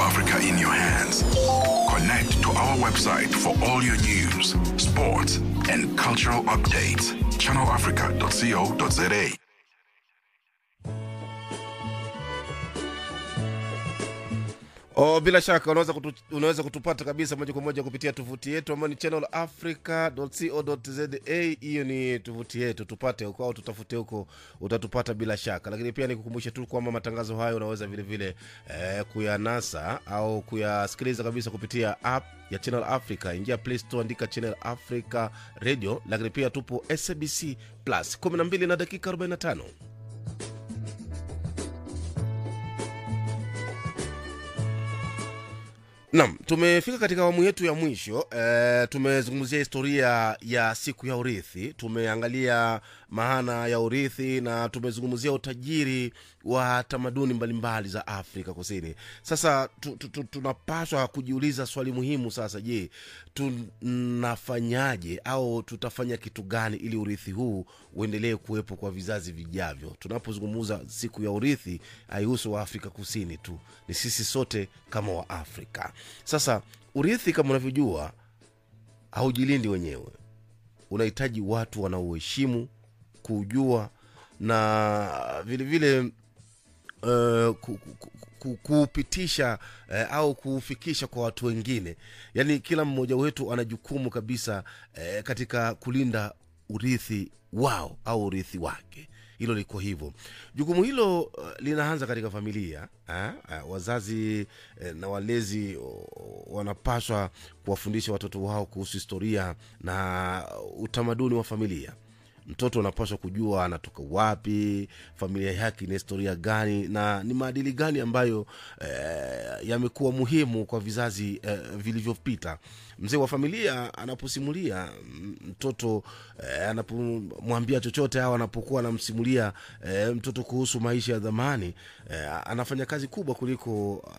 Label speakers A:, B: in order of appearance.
A: Africa in your hands. Connect to our website for all your news, sports, and cultural updates. ChannelAfrica.co.za.
B: Oh, bila shaka unaweza, kutu, unaweza kutupata kabisa moja kwa moja kupitia tovuti yetu ambayo ni channelafrica.co.za. Hiyo ni tovuti yetu, tupate huko au tutafute huko, utatupata bila shaka. Lakini pia nikukumbushe tu kwamba matangazo hayo unaweza vile vile eh, kuyanasa au kuyasikiliza kabisa kupitia app ya Channel Africa. Ingia Play Store, andika Channel Africa Radio. Lakini pia tupo SABC Plus 12 na dakika 45. Naam, tumefika katika awamu yetu ya mwisho. E, tumezungumzia historia ya siku ya urithi, tumeangalia maana ya urithi na tumezungumzia utajiri wa tamaduni mbalimbali za Afrika Kusini. Sasa tu, tu, tu, tunapaswa kujiuliza swali muhimu sasa. Je, tunafanyaje au tutafanya kitu gani ili urithi huu uendelee kuwepo kwa vizazi vijavyo? Tunapozungumza siku ya urithi, haihusu wa Afrika Kusini tu, ni sisi sote kama wa Afrika. Sasa urithi kama unavyojua haujilindi wenyewe, unahitaji watu wanaoheshimu, kuujua na vilevile uh, ku, ku, ku, kuupitisha uh, au kuufikisha kwa watu wengine. Yaani kila mmoja wetu ana jukumu kabisa uh, katika kulinda urithi wao au urithi wake hilo liko hivyo. Jukumu hilo uh, linaanza katika familia ha? Uh, wazazi eh, na walezi uh, wanapaswa kuwafundisha watoto wao kuhusu historia na utamaduni wa familia. Mtoto anapaswa kujua anatoka wapi, familia yake ina historia gani na ni maadili gani ambayo eh, yamekuwa muhimu kwa vizazi eh, vilivyopita. Mzee wa familia anaposimulia mtoto eh, anapomwambia chochote au anapokuwa anamsimulia eh, mtoto kuhusu maisha ya zamani eh, anafanya kazi kubwa kuliko